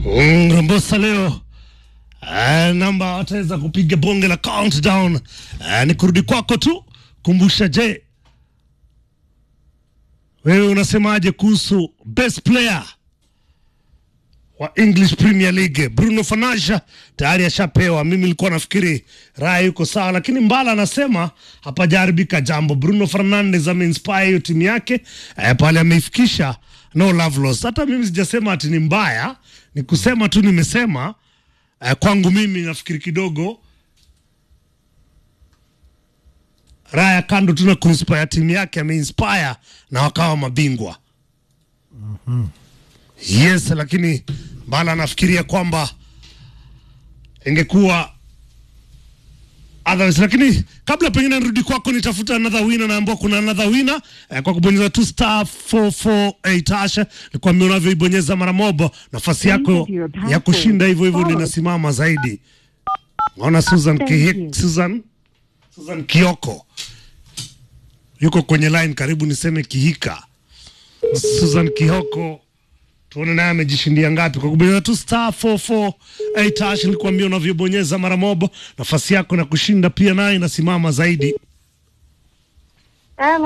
Mm, Rombosa leo eh, namba wataweza kupiga bonge la countdown eh, ni kurudi kwako tu. Kumbusha, je, wewe unasemaje kuhusu best player wa English Premier League? Bruno Fernandes tayari ashapewa. Mimi nilikuwa nafikiri raya yuko sawa, lakini Mbala anasema hapajaharibika jambo. Bruno Fernandes ameinspire hiyo timu yake eh, pale ameifikisha no love lost. Hata mimi sijasema ati ni mbaya, ni kusema tu nimesema eh, kwangu mimi nafikiri kidogo Raya kando tu na kuinspire timu yake ameinspire na wakawa mabingwa. Yes, lakini Mbala anafikiria kwamba ingekuwa otherwise, lakini kabla pengine nirudi kwako nitafuta another winner, naambia kuna another winner eh, kwa kubonyeza tu star 448 hasha. Nikwambia unavyoibonyeza mara moja, nafasi yako Enter your password. ya kushinda hivyo hivyo Followed. linasimama zaidi. Naona Susan Thank Kihik, you. Susan Susan Kioko yuko kwenye line, karibu niseme Kihika. Susan Kioko, tuone naye amejishindia ngapi kwa kubonyeza tu star 448 hash. Nilikwambia unavyobonyeza mara moja, nafasi yako na kushinda pia naye inasimama zaidi. Hello.